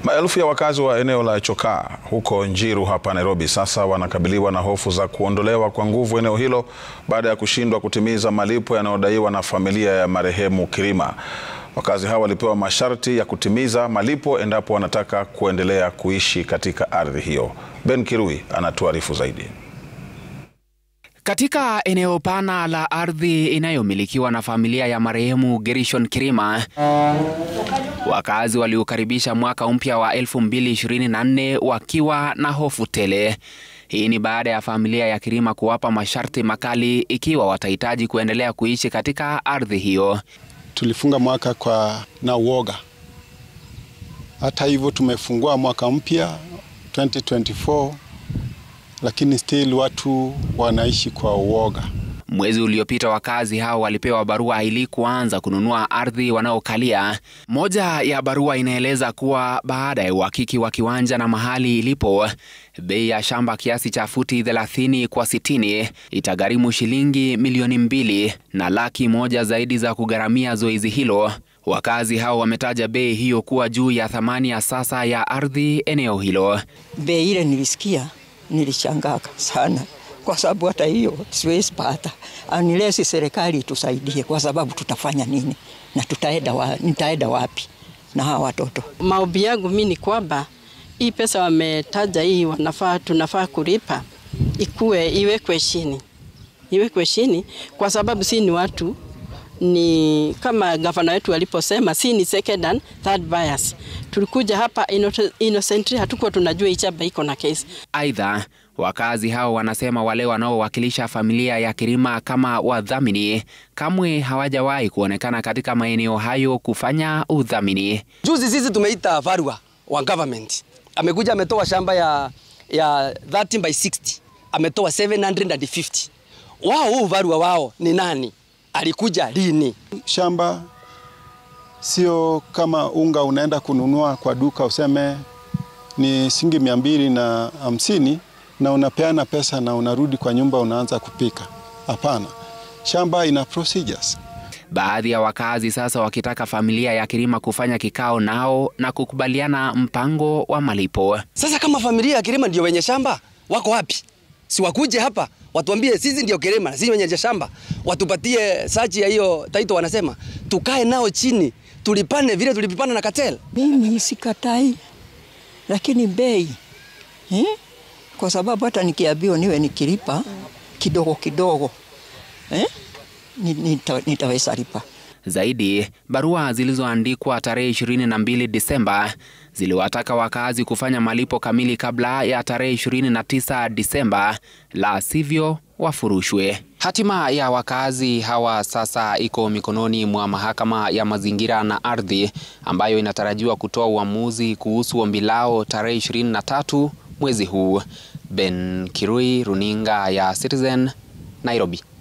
Maelfu ya wakazi wa eneo la Chokaa huko Njiru hapa Nairobi sasa wanakabiliwa na hofu za kuondolewa kwa nguvu eneo hilo baada ya kushindwa kutimiza malipo yanayodaiwa na familia ya marehemu Kirima. Wakazi hao walipewa masharti ya kutimiza malipo endapo wanataka kuendelea kuishi katika ardhi hiyo. Ben Kirui anatuarifu zaidi. Katika eneo pana la ardhi inayomilikiwa na familia ya marehemu Gershon Kirima, wakazi waliukaribisha mwaka mpya wa 2024 wakiwa na hofu tele. Hii ni baada ya familia ya Kirima kuwapa masharti makali ikiwa watahitaji kuendelea kuishi katika ardhi hiyo. Tulifunga mwaka kwa na uoga. Hata hivyo tumefungua mwaka mpya 2024 lakini still watu wanaishi kwa uoga. Mwezi uliopita wakazi hao walipewa barua ili kuanza kununua ardhi wanaokalia. Moja ya barua inaeleza kuwa baada ya uhakiki wa kiwanja na mahali ilipo, bei ya shamba kiasi cha futi 30 kwa 60 itagharimu shilingi milioni mbili na laki moja zaidi za kugharamia zoezi hilo. Wakazi hao wametaja bei hiyo kuwa juu ya thamani ya sasa ya ardhi eneo hilo. Bei ile nilisikia nilishangaa sana kwa sababu hata hiyo siwezi pata unless serikali itusaidie, kwa sababu tutafanya nini na tutaenda wa, nitaenda wapi na hawa watoto? Maombi yangu mimi ni kwamba hii pesa wametaja hii wanafaa tunafaa kulipa ikuwe iwekwe chini, iwekwe chini kwa sababu si ni watu ni kama gavana wetu aliposema, si ni second and third buyers. Tulikuja hapa innocently, hatukuwa tunajua hii chamba iko na kesi. Aidha, wakazi hao wanasema wale wanaowakilisha familia ya Kirima kama wadhamini kamwe hawajawahi kuonekana katika maeneo hayo kufanya udhamini. Juzi sisi tumeita Varua wa government, amekuja ametoa shamba ya, ya 30 by 60 ametoa 750 wao. Huu Varua wao ni nani? Alikuja lini? Shamba sio kama unga unaenda kununua kwa duka useme ni shilingi mia mbili na hamsini na unapeana pesa na unarudi kwa nyumba unaanza kupika. Hapana, shamba ina procedures. Baadhi ya wakazi sasa wakitaka familia ya Kirima kufanya kikao nao na kukubaliana mpango wa malipo. Sasa kama familia ya Kirima ndio wenye shamba, wako wapi? Si wakuje hapa watuambie sisi ndio Kirima na sisi wenye shamba, watupatie sachi ya hiyo taito, wanasema tukae nao chini tulipane vile tulipipana na Cartel. Mimi sikatai, lakini bei eh? Kwa sababu hata nikiambiwa niwe nikilipa kidogo kidogo eh? Nita, nitaweza lipa zaidi. Barua zilizoandikwa tarehe 22 Disemba ziliwataka wakazi kufanya malipo kamili kabla ya tarehe 29 Disemba, la sivyo wafurushwe. Hatima ya wakazi hawa sasa iko mikononi mwa mahakama ya mazingira na ardhi ambayo inatarajiwa kutoa uamuzi kuhusu ombi lao tarehe 23 mwezi huu. Ben Kirui, runinga ya Citizen, Nairobi.